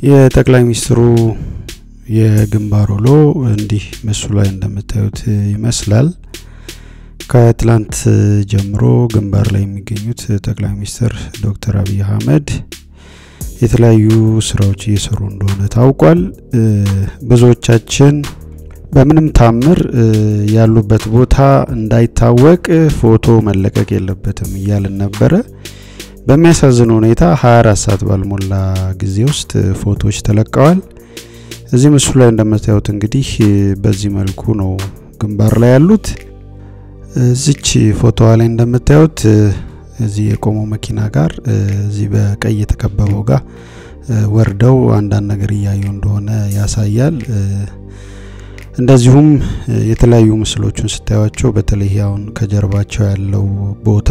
የጠቅላይ ሚኒስትሩ የግንባር ውሎ እንዲህ ምስሉ ላይ እንደምታዩት ይመስላል። ከትላንት ጀምሮ ግንባር ላይ የሚገኙት ጠቅላይ ሚኒስትር ዶክተር አብይ አህመድ የተለያዩ ስራዎች እየሰሩ እንደሆነ ታውቋል። ብዙዎቻችን በምንም ታምር ያሉበት ቦታ እንዳይታወቅ ፎቶ መለቀቅ የለበትም እያልን ነበረ። በሚያሳዝን ሁኔታ 24 ሰዓት ባልሞላ ጊዜ ውስጥ ፎቶዎች ተለቀዋል። እዚህ ምስሉ ላይ እንደምታዩት እንግዲህ በዚህ መልኩ ነው ግንባር ላይ ያሉት። እዚች ፎቶዋ ላይ እንደምታዩት እዚህ የቆመው መኪና ጋር እዚህ በቀይ የተከበበው ጋር ወርደው አንዳንድ ነገር እያዩ እንደሆነ ያሳያል። እንደዚሁም የተለያዩ ምስሎቹን ስታዩቸው በተለይ አሁን ከጀርባቸው ያለው ቦታ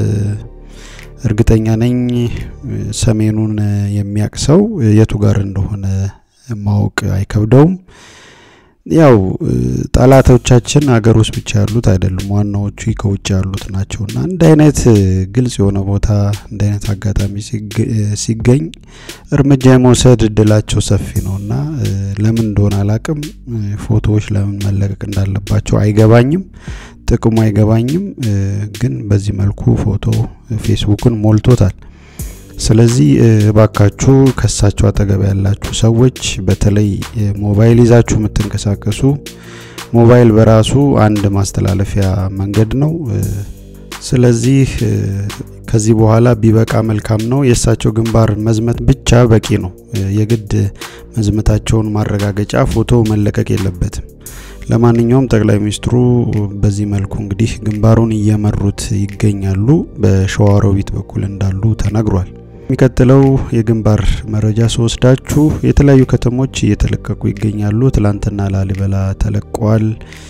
እርግጠኛ ነኝ ሰሜኑን የሚያውቅ ሰው የቱ ጋር እንደሆነ ማወቅ አይከብደውም። ያው ጠላቶቻችን ሀገር ውስጥ ብቻ ያሉት አይደሉም፣ ዋናዎቹ ከውጭ ያሉት ናቸውና እንደ አይነት ግልጽ የሆነ ቦታ እንደ አይነት አጋጣሚ ሲገኝ እርምጃ የመውሰድ እድላቸው ሰፊ ነውና ለምን እንደሆነ አላቅም። ፎቶዎች ለምን መለቀቅ እንዳለባቸው አይገባኝም፣ ጥቅሙ አይገባኝም። ግን በዚህ መልኩ ፎቶ ፌስቡክን ሞልቶታል። ስለዚህ እባካችሁ ከሳቸው አጠገብ ያላችሁ ሰዎች በተለይ ሞባይል ይዛችሁ የምትንቀሳቀሱ ሞባይል በራሱ አንድ ማስተላለፊያ መንገድ ነው። ስለዚህ ከዚህ በኋላ ቢበቃ መልካም ነው። የእሳቸው ግንባር መዝመት ብቻ በቂ ነው። የግድ መዝመታቸውን ማረጋገጫ ፎቶ መለቀቅ የለበትም። ለማንኛውም ጠቅላይ ሚኒስትሩ በዚህ መልኩ እንግዲህ ግንባሩን እየመሩት ይገኛሉ። በሸዋሮቢት በኩል እንዳሉ ተነግሯል። የሚቀጥለው የግንባር መረጃ ስወስዳችሁ የተለያዩ ከተሞች እየተለቀቁ ይገኛሉ። ትላንትና ላሊበላ ተለቋል።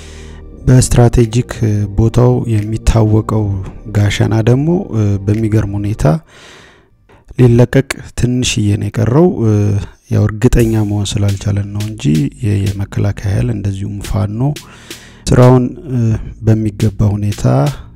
በስትራቴጂክ ቦታው የሚታወቀው ጋሸና ደግሞ በሚገርም ሁኔታ ሊለቀቅ ትንሽዬ ነው የቀረው። ያው እርግጠኛ መሆን ስላልቻለን ነው እንጂ የመከላከያ ኃይል እንደዚሁም ፋኖ ስራውን በሚገባ ሁኔታ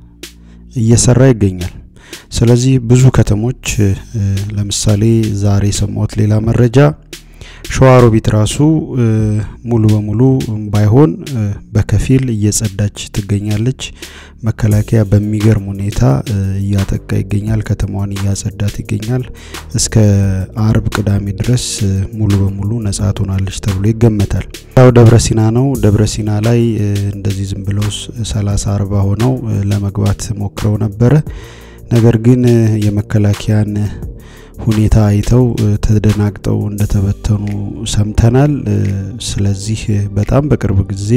እየሰራ ይገኛል። ስለዚህ ብዙ ከተሞች ለምሳሌ ዛሬ የሰማሁት ሌላ መረጃ ሸዋሮቢት ራሱ ሙሉ በሙሉ ባይሆን በከፊል እየጸዳች ትገኛለች። መከላከያ በሚገርም ሁኔታ እያጠቃ ይገኛል። ከተማዋን እያጸዳት ይገኛል። እስከ አርብ ቅዳሜ ድረስ ሙሉ በሙሉ ነጻ ትሆናለች ተብሎ ይገመታል። ያው ደብረ ሲና ነው። ደብረ ሲና ላይ እንደዚህ ዝም ብለው ሰላሳ አርባ ሆነው ለመግባት ሞክረው ነበረ። ነገር ግን የመከላከያን ሁኔታ አይተው ተደናግጠው እንደተበተኑ ሰምተናል። ስለዚህ በጣም በቅርብ ጊዜ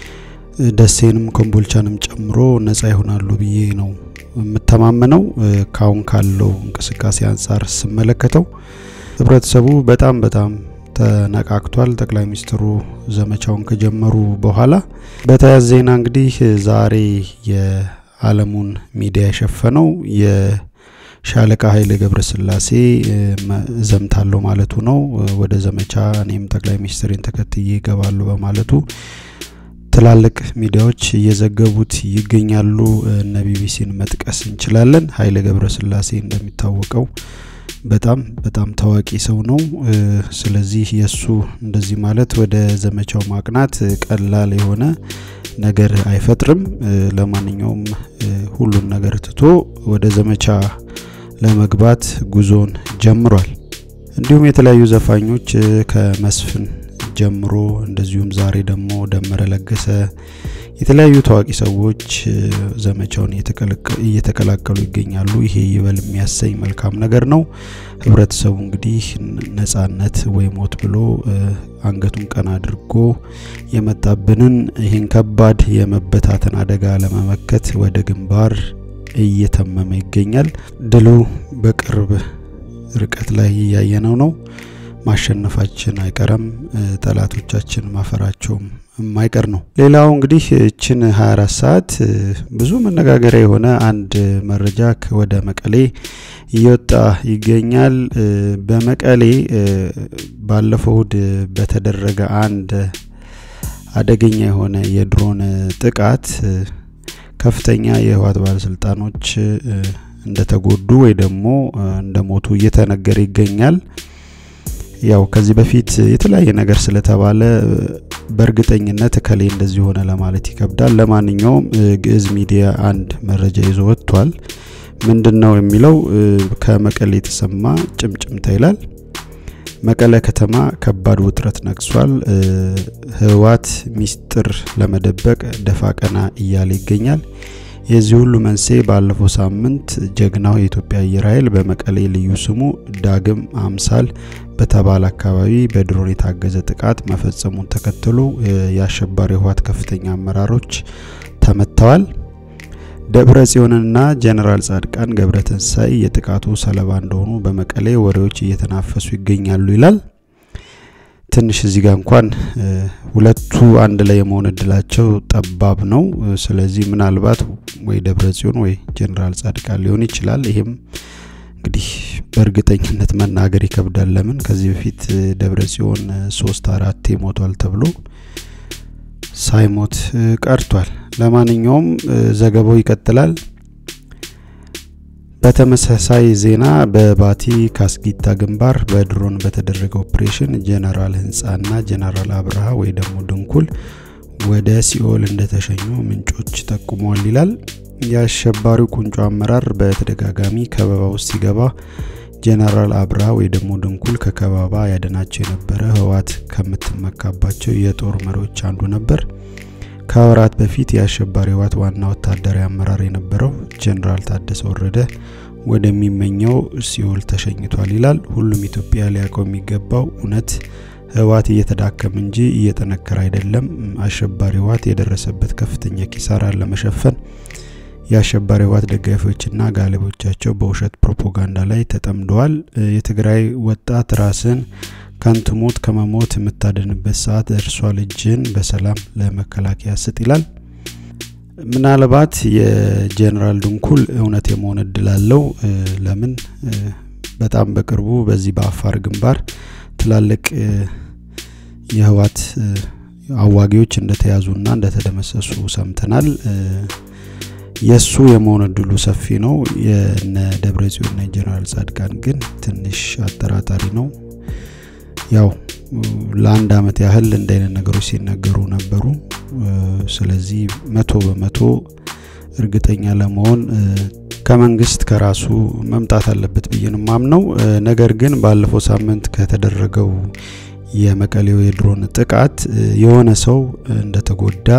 ደሴንም ኮምቦልቻንም ጨምሮ ነጻ ይሆናሉ ብዬ ነው የምተማመነው። ካሁን ካለው እንቅስቃሴ አንጻር ስመለከተው ህብረተሰቡ በጣም በጣም ተነቃቅቷል። ጠቅላይ ሚኒስትሩ ዘመቻውን ከጀመሩ በኋላ በተያያዘ ዜና እንግዲህ ዛሬ የዓለሙን ሚዲያ የሸፈነው ሻለቃ ኃይሌ ገብረስላሴ ዘምታለሁ ማለቱ ነው። ወደ ዘመቻ እኔም ጠቅላይ ሚኒስትሬን ተከትዬ ይገባሉ በማለቱ ትላልቅ ሚዲያዎች እየዘገቡት ይገኛሉ። እነ ቢቢሲን መጥቀስ እንችላለን። ኃይሌ ገብረስላሴ እንደሚታወቀው በጣም በጣም ታዋቂ ሰው ነው። ስለዚህ የእሱ እንደዚህ ማለት ወደ ዘመቻው ማቅናት ቀላል የሆነ ነገር አይፈጥርም። ለማንኛውም ሁሉን ነገር ትቶ ወደ ዘመቻ ለመግባት ጉዞን ጀምሯል። እንዲሁም የተለያዩ ዘፋኞች ከመስፍን ጀምሮ እንደዚሁም ዛሬ ደግሞ ደመረ ለገሰ የተለያዩ ታዋቂ ሰዎች ዘመቻውን እየተቀላቀሉ ይገኛሉ። ይሄ ይበል የሚያሰኝ መልካም ነገር ነው። ህብረተሰቡ እንግዲህ ነጻነት ወይ ሞት ብሎ አንገቱን ቀና አድርጎ የመጣብንን ይህን ከባድ የመበታተን አደጋ ለመመከት ወደ ግንባር እየተመመ ይገኛል። ድሉ በቅርብ ርቀት ላይ እያየነው ነው። ማሸነፋችን አይቀርም። ጠላቶቻችን ማፈራቸውም የማይቀር ነው። ሌላው እንግዲህ እችን 24 ሰዓት ብዙ መነጋገሪያ የሆነ አንድ መረጃ ወደ መቀሌ እየወጣ ይገኛል። በመቀሌ ባለፈው እሁድ በተደረገ አንድ አደገኛ የሆነ የድሮን ጥቃት ከፍተኛ የህወሓት ባለስልጣኖች እንደተጎዱ ወይ ደግሞ እንደሞቱ እየተነገረ ይገኛል። ያው ከዚህ በፊት የተለያየ ነገር ስለተባለ በእርግጠኝነት እከሌ እንደዚህ ሆነ ለማለት ይከብዳል። ለማንኛውም ግዕዝ ሚዲያ አንድ መረጃ ይዞ ወጥቷል። ምንድን ነው የሚለው? ከመቀሌ የተሰማ ጭምጭምታ ይላል። መቀለ ከተማ ከባድ ውጥረት ነግሷል። ህወሓት ሚስጥር ለመደበቅ ደፋ ቀና እያለ ይገኛል። የዚህ ሁሉ መንስኤ ባለፈው ሳምንት ጀግናው የኢትዮጵያ አየር ኃይል በመቀሌ ልዩ ስሙ ዳግም አምሳል በተባለ አካባቢ በድሮን የታገዘ ጥቃት መፈጸሙን ተከትሎ የአሸባሪ ህወሓት ከፍተኛ አመራሮች ተመተዋል። ደብረ ጽዮንና ጀነራል ጻድቃን ገብረትንሳኤ የጥቃቱ ሰለባ እንደሆኑ በመቀሌ ወሬዎች እየተናፈሱ ይገኛሉ ይላል። ትንሽ እዚህ ጋር እንኳን ሁለቱ አንድ ላይ የመሆን እድላቸው ጠባብ ነው። ስለዚህ ምናልባት ወይ ደብረ ጽዮን ወይ ጀነራል ጻድቃን ሊሆን ይችላል። ይሄም እንግዲህ በእርግጠኝነት መናገር ይከብዳል። ለምን ከዚህ በፊት ደብረ ጽዮን ሶስት አራቴ ሞቷል ተብሎ ሳይሞት ቀርቷል። ለማንኛውም ዘገባው ይቀጥላል። በተመሳሳይ ዜና በባቲ ካስጊታ ግንባር በድሮን በተደረገ ኦፕሬሽን ጀነራል ህንጻና ጀነራል አብርሃ ወይ ደግሞ ድንኩል ወደ ሲኦል እንደተሸኙ ምንጮች ጠቁመዋል ይላል። የአሸባሪው ቁንጮ አመራር በተደጋጋሚ ከበባ ውስጥ ሲገባ ጀነራል አብርሃ ወይ ደግሞ ድንኩል ከከበባ ያደናቸው የነበረ ህወሓት ከምትመካባቸው የጦር መሪዎች አንዱ ነበር። ከወራት በፊት የአሸባሪ ህወሓት ዋና ወታደራዊ አመራር የነበረው ጀነራል ታደሰ ወረደ ወደሚመኘው ሲኦል ተሸኝቷል ይላል። ሁሉም ኢትዮጵያ ሊያውቀው የሚገባው እውነት ህወሓት እየተዳከመ እንጂ እየጠነከረ አይደለም። አሸባሪ ህወሓት የደረሰበት ከፍተኛ ኪሳራን ለመሸፈን የአሸባሪ ህወሓት ደጋፊዎችና ጋለቦቻቸው በውሸት ፕሮፓጋንዳ ላይ ተጠምደዋል። የትግራይ ወጣት ራስን ከንቱ ሞት ከመሞት የምታድንበት ሰዓት ደርሷል። እጅን በሰላም ለመከላከያ ስጥ ይላል። ምናልባት የጀኔራል ድንኩል እውነት የመሆን እድል አለው። ለምን በጣም በቅርቡ በዚህ በአፋር ግንባር ትላልቅ የህወሓት አዋጊዎች እንደተያዙና እንደተደመሰሱ ሰምተናል። የሱ የመሆን እድሉ ሰፊ ነው። የነ ደብረ ጽዮንና የጀኔራል ጻድቃን ግን ትንሽ አጠራጣሪ ነው። ያው ለአንድ አመት ያህል እንደ አይነት ነገሮች ሲነገሩ ነበሩ። ስለዚህ መቶ በመቶ እርግጠኛ ለመሆን ከመንግስት ከራሱ መምጣት አለበት ብዬ ነው ማምነው። ነገር ግን ባለፈው ሳምንት ከተደረገው የመቀሌው የድሮን ጥቃት የሆነ ሰው እንደተጎዳ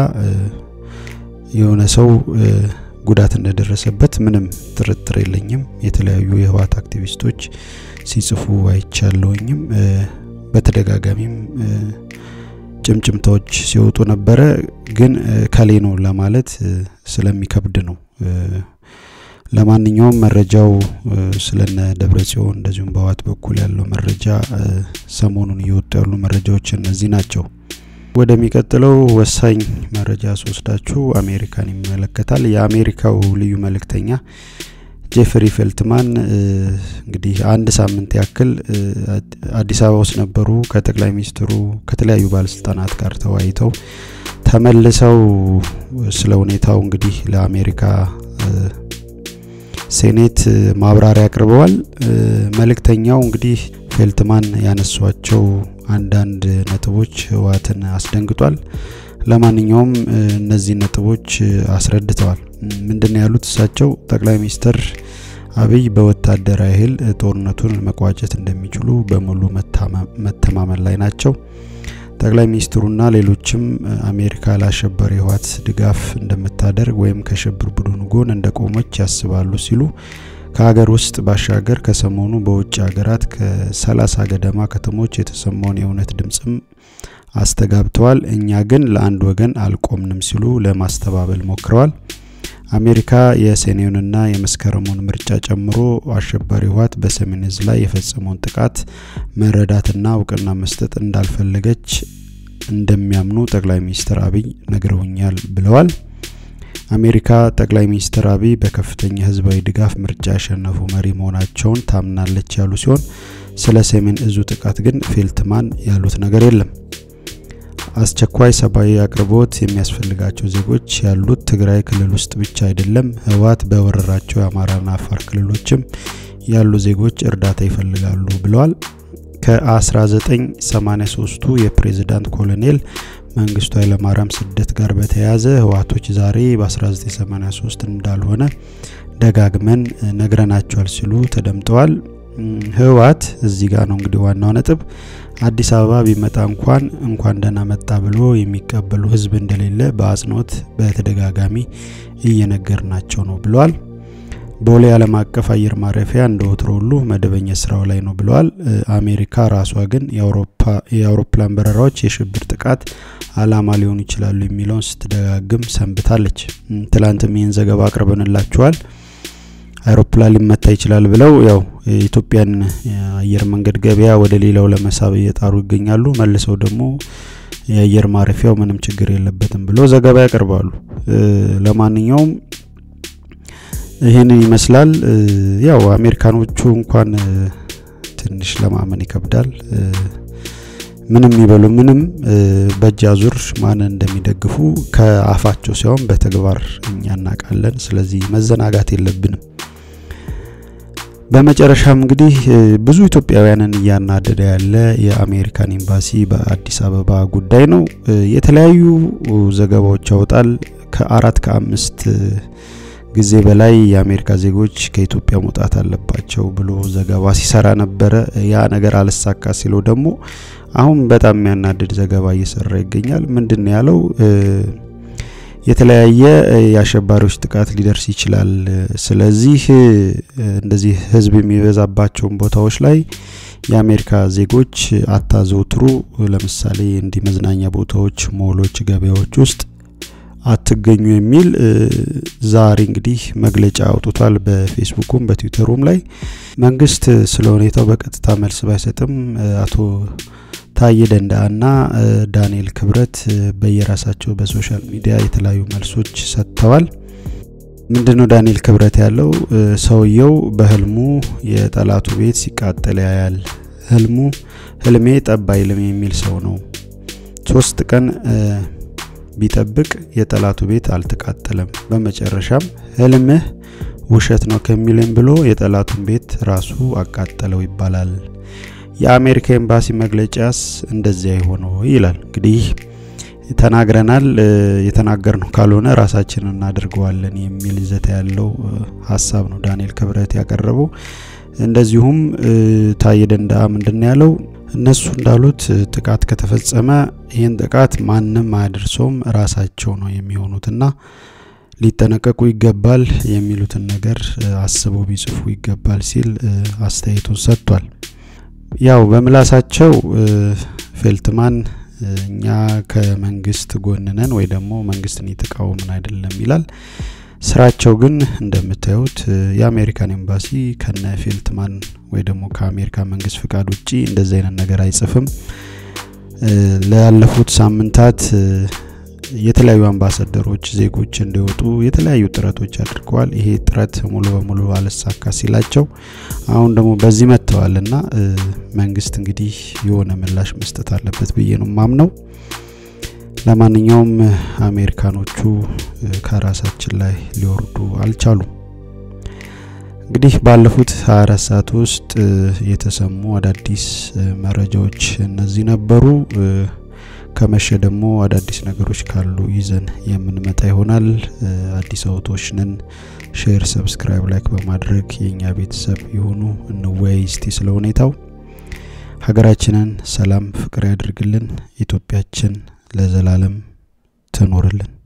የሆነ ሰው ጉዳት እንደደረሰበት ምንም ጥርጥር የለኝም። የተለያዩ የህወሓት አክቲቪስቶች ሲጽፉ አይቻለውኝም። በተደጋጋሚም ጭምጭምታዎች ሲወጡ ነበረ። ግን ከሌ ነው ለማለት ስለሚከብድ ነው። ለማንኛውም መረጃው ስለነ ደብረ ጽዮን እንደዚሁም በህወሓት በኩል ያለው መረጃ ሰሞኑን እየወጡ ያሉ መረጃዎች እነዚህ ናቸው። ወደሚቀጥለው ወሳኝ መረጃ ስወስዳችሁ አሜሪካን ይመለከታል። የአሜሪካው ልዩ መልእክተኛ ጄፍሪ ፌልትማን እንግዲህ አንድ ሳምንት ያክል አዲስ አበባ ውስጥ ነበሩ። ከጠቅላይ ሚኒስትሩ ከተለያዩ ባለስልጣናት ጋር ተወያይተው ተመልሰው ስለ ሁኔታው እንግዲህ ለአሜሪካ ሴኔት ማብራሪያ አቅርበዋል። መልእክተኛው እንግዲህ ፌልትማን ያነሷቸው አንዳንድ ነጥቦች ህወሓትን አስደንግጧል። ለማንኛውም እነዚህ ነጥቦች አስረድተዋል። ምንድነው ያሉት እሳቸው? ጠቅላይ ሚኒስትር አብይ በወታደራዊ ኃይል ጦርነቱን መቋጨት እንደሚችሉ በሙሉ መተማመን ላይ ናቸው። ጠቅላይ ሚኒስትሩና ሌሎችም አሜሪካ ለአሸባሪ ህወሓት ድጋፍ እንደምታደርግ ወይም ከሽብር ቡድኑ ጎን እንደቆመች ያስባሉ ሲሉ ከሀገር ውስጥ ባሻገር ከሰሞኑ በውጭ ሀገራት ከሰላሳ ገደማ ከተሞች የተሰማውን የእውነት ድምፅም አስተጋብተዋል። እኛ ግን ለአንድ ወገን አልቆምንም ሲሉ ለማስተባበል ሞክረዋል። አሜሪካ የሰኔውንና የመስከረሙን ምርጫ ጨምሮ አሸባሪ ህወሓት በሰሜን እዝ ላይ የፈጸመውን ጥቃት መረዳትና እውቅና መስጠት እንዳልፈለገች እንደሚያምኑ ጠቅላይ ሚኒስትር አብይ ነግረውኛል ብለዋል። አሜሪካ ጠቅላይ ሚኒስትር አብይ በከፍተኛ ህዝባዊ ድጋፍ ምርጫ ያሸነፉ መሪ መሆናቸውን ታምናለች ያሉ ሲሆን ስለ ሰሜን እዙ ጥቃት ግን ፌልትማን ያሉት ነገር የለም። አስቸኳይ ሰብአዊ አቅርቦት የሚያስፈልጋቸው ዜጎች ያሉት ትግራይ ክልል ውስጥ ብቻ አይደለም። ህወሓት በወረራቸው የአማራና አፋር ክልሎችም ያሉ ዜጎች እርዳታ ይፈልጋሉ ብለዋል። ከ1983ቱ የፕሬዝዳንት ኮሎኔል መንግስቱ ኃይለማርያም ስደት ጋር በተያያዘ ህወሓቶች ዛሬ በ1983 እንዳልሆነ ደጋግመን ነግረናቸዋል ሲሉ ተደምጠዋል። ህወሓት እዚህ ጋር ነው እንግዲህ ዋናው ነጥብ። አዲስ አበባ ቢመጣ እንኳን እንኳን ደህና መጣ ብሎ የሚቀበሉ ህዝብ እንደሌለ በአጽንኦት በተደጋጋሚ እየነገርናቸው ነው ብለዋል። ቦሌ ዓለም አቀፍ አየር ማረፊያ እንደ ወትሮ ሁሉ መደበኛ ስራው ላይ ነው ብለዋል። አሜሪካ ራሷ ግን የአውሮፕላን በረራዎች የሽብር ጥቃት አላማ ሊሆኑ ይችላሉ የሚለውን ስትደጋግም ሰንብታለች። ትላንትም ይህን ዘገባ አቅርበንላችኋል። አይሮፕላን ሊመታ ይችላል ብለው ያው የኢትዮጵያን የአየር መንገድ ገበያ ወደ ሌላው ለመሳብ እየጣሩ ይገኛሉ። መልሰው ደግሞ የአየር ማረፊያው ምንም ችግር የለበትም ብለው ዘገባ ያቀርባሉ። ለማንኛውም ይህንን ይመስላል። ያው አሜሪካኖቹ እንኳን ትንሽ ለማመን ይከብዳል። ምንም ይበሉ ምንም በእጅ አዙር ማንን እንደሚደግፉ ከአፋቸው ሲሆን በተግባር እኛ እናውቃለን። ስለዚህ መዘናጋት የለብንም። በመጨረሻም እንግዲህ ብዙ ኢትዮጵያውያንን እያናደደ ያለ የአሜሪካን ኤምባሲ በአዲስ አበባ ጉዳይ ነው። የተለያዩ ዘገባዎች ያወጣል። ከአራት ከአምስት ጊዜ በላይ የአሜሪካ ዜጎች ከኢትዮጵያ መውጣት አለባቸው ብሎ ዘገባ ሲሰራ ነበረ። ያ ነገር አልሳካ ሲለው ደግሞ አሁን በጣም የሚያናድድ ዘገባ እየሰራ ይገኛል። ምንድን ነው ያለው? የተለያየ የአሸባሪዎች ጥቃት ሊደርስ ይችላል። ስለዚህ እንደዚህ ሕዝብ የሚበዛባቸውን ቦታዎች ላይ የአሜሪካ ዜጎች አታዘውትሩ። ለምሳሌ እንዲህ መዝናኛ ቦታዎች፣ ሞሎች፣ ገበያዎች ውስጥ አትገኙ የሚል ዛሬ እንግዲህ መግለጫ አውጥቷል። በፌስቡኩም በትዊተሩም ላይ መንግስት ስለ ሁኔታው በቀጥታ መልስ ባይሰጥም አቶ ታዬ ደንዳአና ዳንኤል ክብረት በየራሳቸው በሶሻል ሚዲያ የተለያዩ መልሶች ሰጥተዋል። ምንድነው ዳንኤል ክብረት ያለው? ሰውየው በህልሙ የጠላቱ ቤት ሲቃጠል ያያል። ህልሙ ህልሜ ጠብ አይልም የሚል ሰው ነው። ሶስት ቀን ቢጠብቅ የጠላቱ ቤት አልተቃጠለም። በመጨረሻም ህልምህ ውሸት ነው ከሚልም ብሎ የጠላቱን ቤት ራሱ አቃጠለው ይባላል። የአሜሪካ ኤምባሲ መግለጫስ እንደዚያ የሆነው ይላል። እንግዲህ ተናግረናል፣ የተናገርነው ካልሆነ ራሳችንን እናደርገዋለን የሚል ይዘት ያለው ሀሳብ ነው ዳንኤል ክብረት ያቀረበው። እንደዚሁም ታዬ ደንደአ ምንድን ያለው እነሱ እንዳሉት ጥቃት ከተፈጸመ ይህን ጥቃት ማንም አያደርሰውም ራሳቸው ነው የሚሆኑትና ሊጠነቀቁ ይገባል የሚሉትን ነገር አስበው ቢጽፉ ይገባል ሲል አስተያየቱን ሰጥቷል። ያው በምላሳቸው ፌልትማን እኛ ከመንግስት ጎንነን ወይ ደግሞ መንግስትን የተቃወምን አይደለም ይላል። ስራቸው ግን እንደምታዩት የአሜሪካን ኤምባሲ ከነ ፌልትማን ወይ ደግሞ ከአሜሪካ መንግስት ፍቃድ ውጪ እንደዚህ አይነት ነገር አይጽፍም። ላለፉት ሳምንታት የተለያዩ አምባሳደሮች ዜጎች እንዲወጡ የተለያዩ ጥረቶች አድርገዋል። ይሄ ጥረት ሙሉ በሙሉ አልሳካ ሲላቸው አሁን ደግሞ በዚህ መጥተዋል እና መንግስት እንግዲህ የሆነ ምላሽ መስጠት አለበት ብዬ ነው ማምነው። ለማንኛውም አሜሪካኖቹ ከራሳችን ላይ ሊወርዱ አልቻሉም። እንግዲህ ባለፉት 24 ሰዓት ውስጥ የተሰሙ አዳዲስ መረጃዎች እነዚህ ነበሩ። ከመሸ ደግሞ አዳዲስ ነገሮች ካሉ ይዘን የምንመጣ ይሆናል። አዲስ አውቶች ነን። ሼር፣ ሰብስክራይብ፣ ላይክ በማድረግ የእኛ ቤተሰብ የሆኑ እንወያይ እስቲ ስለ ሁኔታው። ሀገራችንን ሰላም፣ ፍቅር ያድርግልን። ኢትዮጵያችን ለዘላለም ትኖርልን።